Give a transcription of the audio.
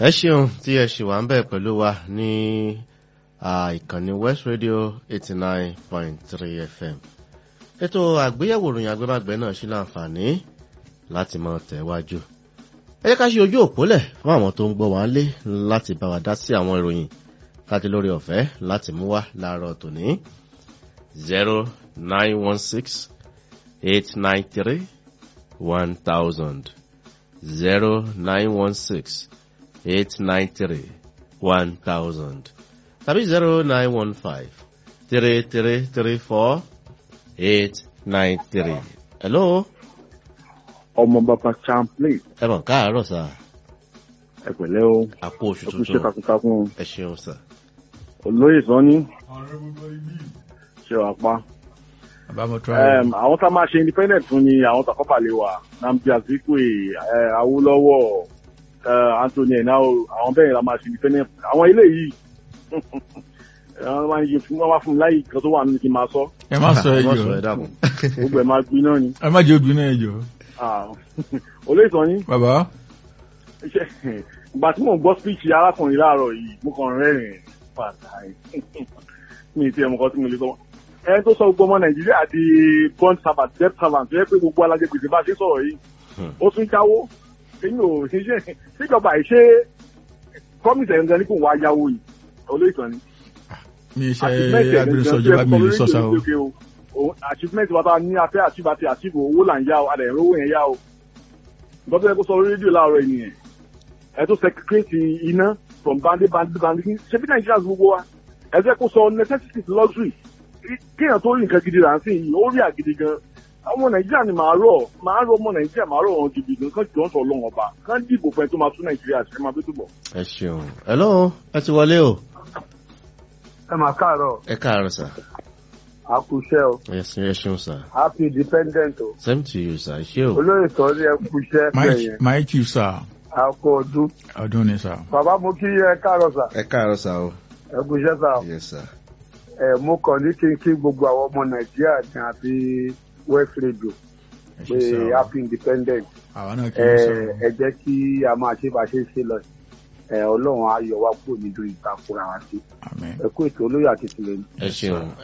ẹ ṣeun tí ẹ ṣì wà ń bẹ̀ pẹ̀lú wa ní ìkànnì west radio eighty nine point three fm ètò àgbéyẹ̀wò ìròyìn agbẹ́bàgbẹ́ náà ṣí láǹfààní láti máa tẹ̀wájú ẹ jẹ́ ká ṣe ojú òpólẹ̀ fún àwọn tó ń gbọ́ wá lé láti bá wa dá sí àwọn ìròyìn káti lórí ọ̀fẹ́ láti mú wá láàárọ̀ tòní zero nine one six eight nine three one thousand zero nine one six eight nine three one thousand tàbí zero nine one five three three three four eight nine three. hello. ọmọ bàbá champlain ẹ mọ̀ káàárọ̀ sá ẹ pẹ̀lẹ́ o àpò oṣù ọkùnrin ṣe tuntun takuntakun ẹ ṣeun sá. olóyè sanni ṣe wà pa. Àbámọ̀ try. Em, àwọn tá a máa ṣe independent fún ni àwọn tàkọ́pà lè wà Nnamdi Azikiwe eh, Awólọ́wọ̀ eh, Anthony Enao àwọn bẹ́ẹ̀ la máa ṣe independent fún. àwọn ilé yìí àwọn máa ń yẹ fún wọn wá fún mi láyé kan tó wà nínú kí n máa sọ ẹ má sọ ẹ ẹjọ sọ ẹ dákun. gbogbo ẹ̀ máa gbin náà ni. ẹ má jẹ obìnrin náà ẹjọ. Ah, olóyè sanni bàbá iṣẹ́ ìgbà tí mò ń gbọ́ speech arákùnrin láàárọ̀ yìí mo kàn rẹ́rìn pàtàkì mi ti ẹ̀mọ̀kan tí mo lè sọ wọn. ẹni tó sọ gbogbo ọmọ nàìjíríà di bond servant debt servant tó yẹ pé gbogbo alájẹ gbèsè bá ṣe sọ̀rọ̀ yìí Hmm. ó tún jáwó èyí ò ṣiṣẹ́ síjọba ìṣe promise ẹ̀ ń gan ní kò wá yáwó yìí olóyè ni. mi ṣe Achievement ẹ̀ agbẹnusọ gangan ìjọba tó mi yẹ lè kó sọsà o. lórí ìdíje o. Òun- achievement wa ta ní afẹ́ achieve àti achieve owó là ń yá o adẹ̀ owó yẹn yá o nǹkan tó yẹ kó sọ lórí rédíò láàárọ̀ yìí nìyẹn ẹ tó secretary iná from bandi bandi bandi ṣe bí nàìjíríà gbogbo wa ẹ jẹ́ kó sọ necessities luxury Kí- kéèyàn tó rí nǹkan gidi rà ń sìn yìí ó rí àgidi gan ọmọ nàìjíríà ni màá rọ̀ màá rọ̀ ọmọ nàìjíríà màá rọ̀ wọn gidi gan kán jọ ń sọ ọlọ́wọ́n ọba kán dìbò fẹ́ tó máa tún nàìjíríà ṣe máa bí túbọ̀. ẹ ṣeun. hello ẹ ti wọlé o. ẹ máa káàárọ̀ ẹ káàárọ̀ sá. àkúṣẹ́ o ẹ ṣe- ẹ ṣeun sá. happy independent o same to you sá. ṣé o. olóyè sọ ní ẹkúṣẹ́ bẹ̀yẹn my chief sir àkó ọdún ọdún ni sir. bàbá mo kí ẹ káàárọ̀ sà ẹ káàárọ̀ sá o. ẹkúṣẹ́ sà yes sir. ẹ mo kàn ní kí n kí gbogbo àwọn ọmọ nàìjíríà ní àti west radio ẹ pé ṣe sir o. happy independent àwa náà kì ẹ í sọ. ẹ jẹ́ kí a máa ṣe bá a ṣe ń ṣe lọ ẹ ọlọ́run á yọ wá kúrò nínú ìtakùrà wa sí àmín. ẹ kú ètò olóyè àti tìlẹ́yìn. ẹ ṣeun.